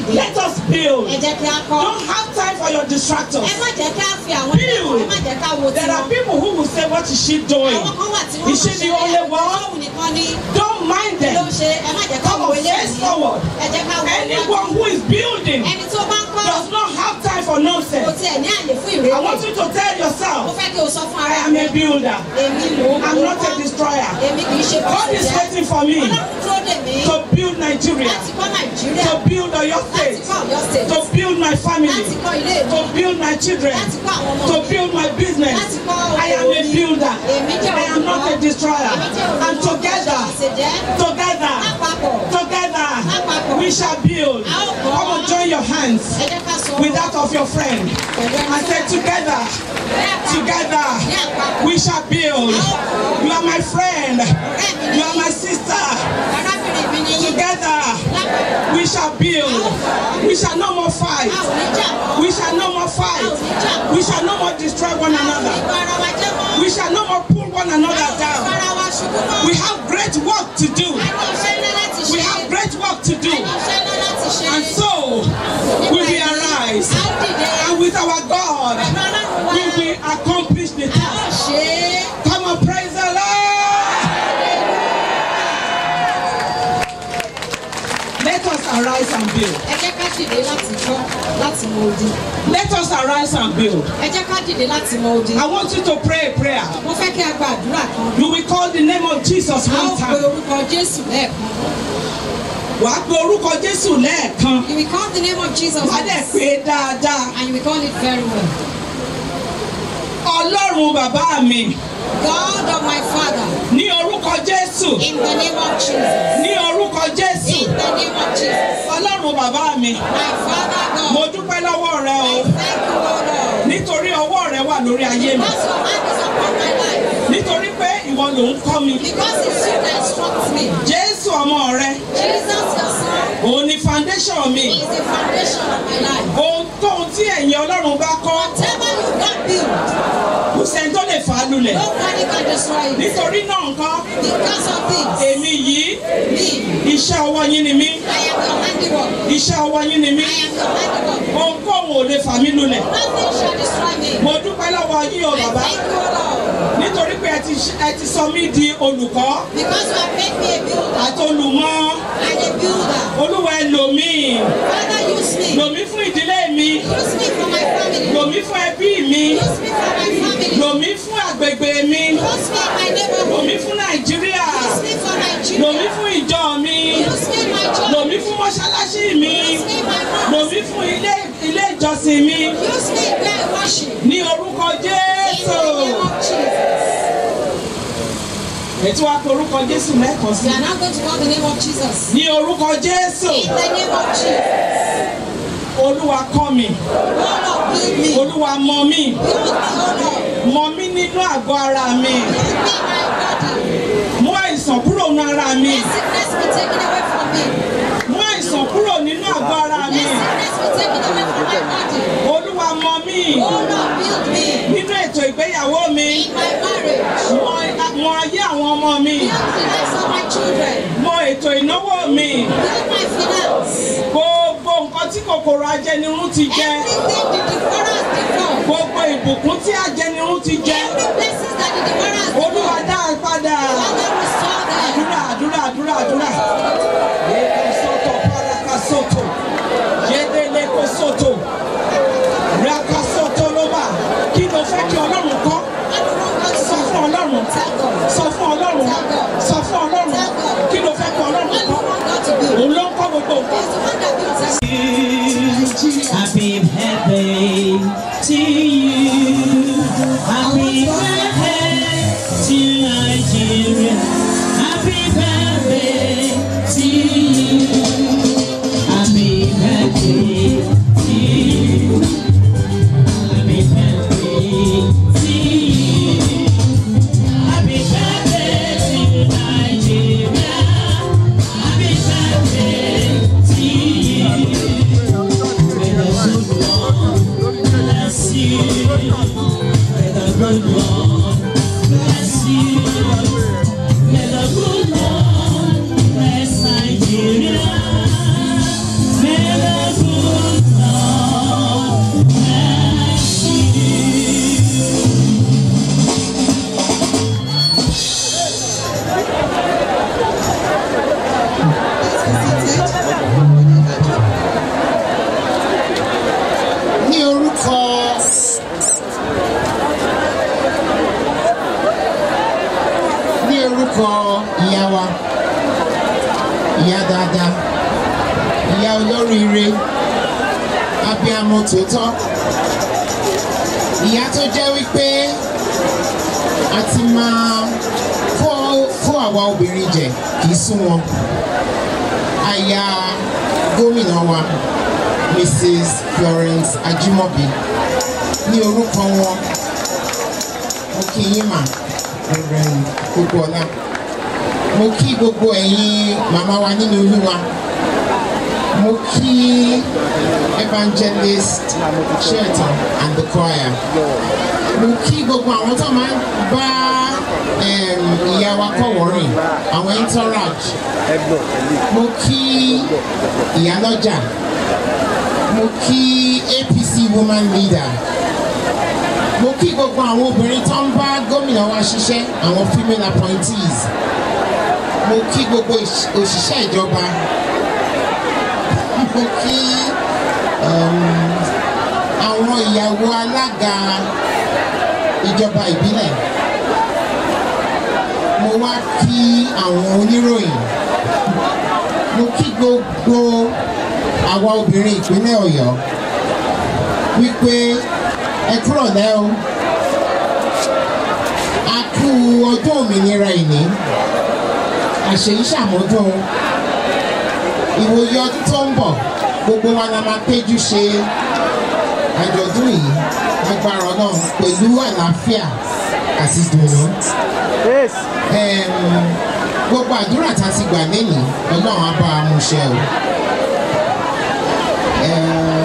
D: dìde.
C: Let us build.
D: ẹ jẹ́ kí a kọ́.
C: Don't have time for your distractors.
D: ẹ má jẹ́ ká fi àwọn ẹlẹ́kọ̀ọ́ ẹ má jẹ́ ká wo
C: There are
D: tiwọn.
C: people who will say, What is she doing?
D: àwọn kan wà tí wọ́n
C: Is she the only one?
D: Ọlọ́run nìkan ni
C: Don't mind
D: ló ń
C: them.
D: ṣe ẹ má jẹ́ ká
C: Come
D: wo
C: on, face
D: eléyìí.
C: forward.
D: ẹ jẹ́ ká wo
C: Anyone who is building
D: ẹni tó bá ń kọ́
C: does not have time for
D: kò
C: nonsense.
D: tiẹ̀ ní àyè fún
C: I
D: ìrèlè.
C: want you to tell
D: mo
C: yourself,
D: fẹ́ kí o sọ fún
C: I
D: ara
C: am
D: mi.
C: a builder.
D: èmi mò ń
C: I'm not a destroyer.
D: èmi kì í ṣe
C: God is waiting for me
D: Ọlọ́run dúró dè mí
C: to build Nigeria,
D: láti kọ́ Nàìjíríà
C: to build Oyo
D: láti
C: State,
D: kọ́ Ọ̀yọ́ state
C: to build my
D: láti
C: family,
D: kọ́ ilé mi
C: to build my children,
D: láti kọ́ àwọn ọmọ
C: to
D: mi
C: build my business.
D: láti kọ́ owó
C: I am a
D: mi.
C: builder.
D: èmi jẹ́
C: I am not a destroyer.
D: èmi jẹ́
C: And together,
D: àṣejẹ́
C: together,
D: lápapọ̀
C: together,
D: Lápapọ̀.
C: we shall build.
D: A ó kọ́.
C: Come on, join your hands
D: ẹ jẹ́ ká sọ
C: with that of your friend and say, Together, together, we shall build. You are my friend. You are my sister.
D: arábìnrin mi ni yín
C: Together,
D: lápapọ̀
C: we shall build. We shall no more fight.
D: a ò ní jà mọ́
C: We shall no more fight. We shall no more destroy one
D: a ò ní
C: another.
D: bá ara wa jẹ́ mọ́
C: We shall no more pull one
D: a ò
C: another
D: ní bá
C: down.
D: ara wa ṣubú mọ́
C: We have great work to do.
D: a ní iṣẹ́ ńlá láti ṣe
C: We have great work to
D: a
C: do.
D: ní iṣẹ́ ńlá láti ṣe
C: And so we will arise.
D: a ó dìde
C: And with our God,
D: pẹ̀lú ọlọ́run wa
C: we will accomplish the
D: a ó
C: task.
D: ṣe é.
C: Come on, praise the Lord. Let us arise and build.
D: ẹ jẹ́ ká dìde láti kọ́ láti mọ odi
C: Let us arise and build.
D: ẹ jẹ́ ká dìde láti mọ odi
C: I want you to pray a prayer.
D: mo fẹ́ kí a gba àdúrà kan
C: You will call the name of Jesus
D: a ó
C: one
D: pe
C: time.
D: orúkọ jésù lẹ́ẹ̀kan
C: Wà á pe orúkọ Jésù lẹ́ẹ̀kan.
D: you will call the name of jesus
C: Wà á dẹ̀
D: once,
C: pé é dáadáa.
D: and you will call it very well
C: Ọlọ́run bàbá mi
D: god of my father
C: ní orúkọ Jésù.
D: in the name of jesus
C: Ní orúkọ Jésù.
D: in the name of jesus
C: Ọlọ́run bàbá mi.
D: my father
C: Mo
D: god
C: dúpẹ́ lọ́wọ́ rẹ o.
D: i thank you o lord
C: Nítorí ọwọ́ rẹ wà lórí ayé mi.
D: because your hand is upon my life
C: Nítorí pé ìwọ ló ń kọ́ mi.
D: because it's you that instructs me
C: Jésù ọmọ rẹ.
D: jesus your son
C: Òun ni foundation mi.
D: is the foundation of my life
C: Ohunkóhun tí ẹ̀yin Ọlọ́run bá kọ́,
D: whatever you don build
C: kò sẹ́ni tó lè fà á lulẹ̀.
D: nobody can destroy it
C: Nítorí náà nǹkan,
D: because of this
C: èmi yìí,
D: me
C: iṣẹ́ ọwọ́ yín ni mí.
D: i am your handiwork
C: Iṣẹ́ ọwọ́ yín ni mí.
D: i am your handiwork
C: Ohunkóhun ò lè fà mí lulẹ̀.
D: nothing shall destroy me
C: Mo dúpẹ́ lọ́wọ́ yín o
D: i
C: bàbá.
D: thank you o lord
C: Nítorí pé ẹ ti ẹ ti sọ mí di olùkọ́
D: because you have made me a builder
C: àti olùmọ̀.
D: and a builder
C: Olúwa ẹ lò mí.
D: father use me
C: Lò mí fún ìdílé mi.
D: use me for my family
C: Lò mí fún ẹbí mi.
D: use me for my family
C: Lò mí fún àgbègbè mi.
D: use me in my
C: Lò
D: neighborhood
C: mí fún Nàìjíríà.
D: use me for
C: Lò mí
D: nigeria
C: fún ìjọ mi.
D: use me in my church
C: Lò mí fún mọ́ṣáláṣí mi.
D: use me in my
C: Lò
D: mosque
C: mí fún ilé ilé ìjọsìn mi.
D: use me where i worship
C: Ní orúkọ
D: in
C: Jésù.
D: the name of jesus
C: Ètò wa pe orúkọ Jésù lẹ́ẹ̀kan sí.
D: we are now going to call the name of jesus
C: Ní orúkọ Jésù.
D: in the name of jesus
C: Olúwa kọ́ mi.
D: lord of build me
C: Olúwa mọ mi.
D: build me o lord
C: Mọ mi nínú àgọ́ ara mi.
D: build me my body
C: Mú àìsàn kúrò nínú ara mi.
D: let sickness be taken away from me
C: Mú àìsàn kúrò nínú àgọ́ ara mi.
D: let sickness be taken away from my body
C: Olúwa mọ mi.
D: o lord build me
C: Nínú ètò ìgbéyàwó mi.
D: in my marriage
C: Mọ mọ ayé àwọn ọmọ mi.
D: build the lives of my children
C: Mọ ètò ìnáwó mi.
D: build my finance
C: Gbogbo nǹkan tí kòkòrò ajẹnirun ti jẹ.
D: everything the devourer has devoured
C: Gbogbo ìbùkún tí ajẹnirun ti jẹ.
D: every blessings that the devourer has
C: Olúwa
D: devoured
C: dá a padà.
D: father restore them
C: Àdúrà àdúrà àdúrà àdúrà. Yéèkó sọ́tò páraka sọ́tò. Yédélé kó sọ́tò. Raka sọ́tò ló bà. Kí ló fẹ́ kí Ọlọ́run kọ́?
D: I don't know what to
C: Sọ fún Ọlọ́run.
D: tell God
C: Sọ fún Ọlọ́run. Sọ fún Ọlọ́run. Kí ló fẹ́ kí Ọlọ́run
D: what do you
C: kọ́?
D: want God to build
C: Òun ló ń kọ́ gbogbo nǹkan.
D: He's the one that builds everything
B: Happy birthday to you. Happy birthday
E: lórúkọ ìyá wa ìyá dáadáa ìyá olóríire abiyamọ tòótọ́ ìyá tó jẹ́ wípé a ti máa fọ́ fún àwa obìnrin jẹ kì í sún wọn aya gómìnà wa mrs florence ajimobi ní orúkọ wọn mo kí yín mà reverend gbogboọlá mo kí gbogbo ẹ̀yin màmá wa nínú olúwa mo kí evangelist shelton and the choir mo kí gbogbo àwọn tó máa ń bá em, ìyá wa kọ̀wọ́ rìn àwọn entourage mo kí ìyálọ́jà mo kí apc woman leader mo kí gbogbo àwọn obìnrin tó ń bá gómìnà wa ṣiṣẹ́ àwọn female appointees mo kí gbogbo ìṣ- òṣìṣẹ́ ìjọba mo kí um, àwọn ìyàwó alága ìjọba ìbílẹ̀ mo wá kí àwọn oníròyìn mo kí gbogbo àwa obìnrin ìpínlẹ̀ ọ̀yọ́ wípé ẹ kúrò lẹ́ o a kú ọjọ́ òmìnira ìní àṣeyí ṣàmọ́dún ìwòye ọdún tó ń bọ̀ gbogbo wa la máa péjú ṣe àjọ̀dún yìí agbára ọlọ́run pẹ̀lú àlàáfíà àti ìdùnnú. Em, gbogbo àdúrà tá a ti gbà lẹ́yìn ọlọ́run á bá a mú ṣẹ o. Em,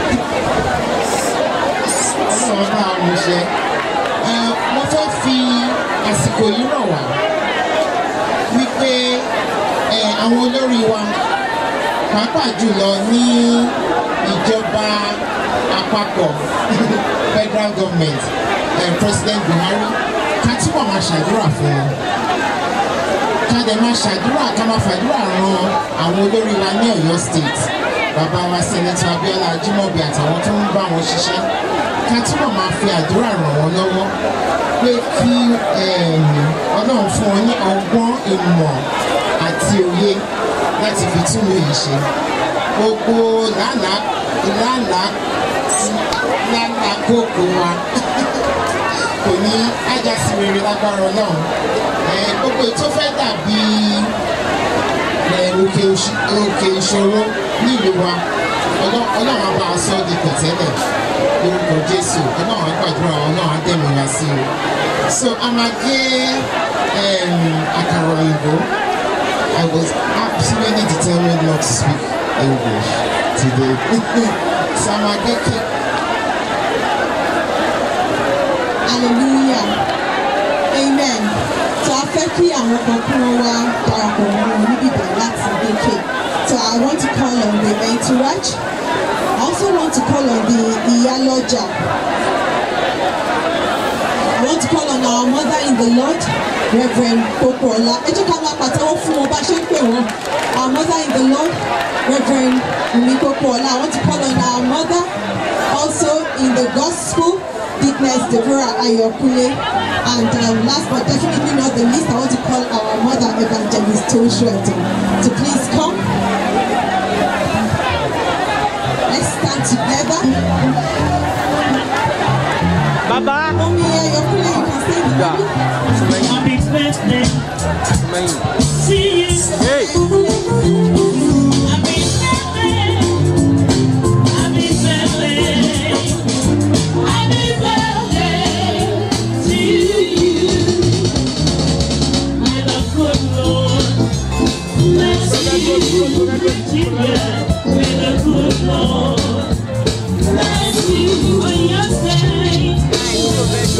E: ọlọ́run á bá a mú ṣẹ. Em, mo fẹ́ fi àsìkò yìí rọ̀ wá wípé ẹ, àwọn olórí wa pàápàá jùlọ ní ìjọba àpapọ̀ federal government eh, president buhari ká túbọ̀ máa ṣàdúrà fún wọn ká dẹ̀ máa ṣàdúrà ká máa fàdúrà ran àwọn olórí wa ní ọ̀yọ́ state bàbá wa senator abiola ajimobi àtàwọn tó ń bá wọn ṣiṣẹ́ ká túbọ̀ máa fi àdúrà ràn wọ́n lọ́wọ́ pé kí em, ọlọ́run fún wọn ní ọgbọ́n ìmọ̀ àti òye láti fi túnú yìí ṣe gbogbo làálàá làálàá làálàá kókó wa kò ní ájá sí rere lágbára ọlọ́run ẹ gbogbo ètò fẹ́ dàbí ẹ òkè òṣì- òkè ìṣòro nílùú wa Ọlọ́- ọlọ́run á bá a sọ ọ́ di pẹ̀tẹ́lẹ̀ lórúkọ jésù ọlọ́run á gbàdúrà wa, ọlọ́run á dẹ̀mí wa sí o so a máa gé em, àkàrà òyìnbó I was absolutely determined not to speak English today so a máa gé cake.
A: hallelujah amen so a fẹ́ kí àwọn kan kí wọ́n wá darapọ̀ mọ́ wọn níbí bẹ̀rẹ̀ láti gbèké so i want to call on the entourage i also want to call on the iyaloja i want to call on our mother in the lord reverend popola ẹ jẹ́ ká máa pàtẹ́wọ́ fún wọn bá ṣe ń pè wọ́n our mother in the lord reverend wumi popola i want to call on our mother also in the gospel Dickness Deborah Ayokule. And um, last but definitely not the least, I want to call our mother evangelist Toshueto to please come. Let's stand together.
B: Baba.
A: Mommy Ayokule, you can say the baby.
B: Happy birthday. See you.
A: Hey.
B: Happy birthday. Happy birthday. Happy birthday to you. May the good Lord bless you. Children, may the good Lord bless you on your stay.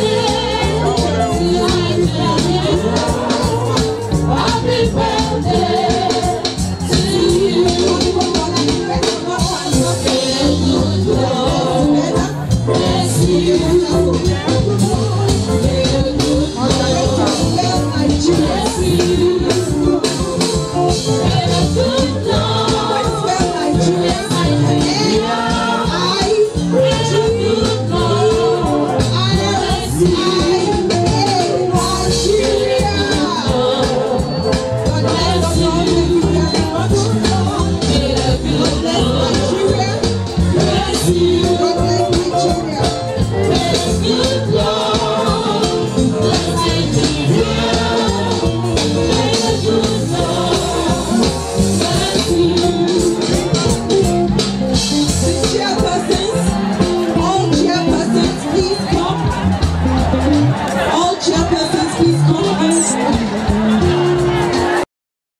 B: Happy birthday. We are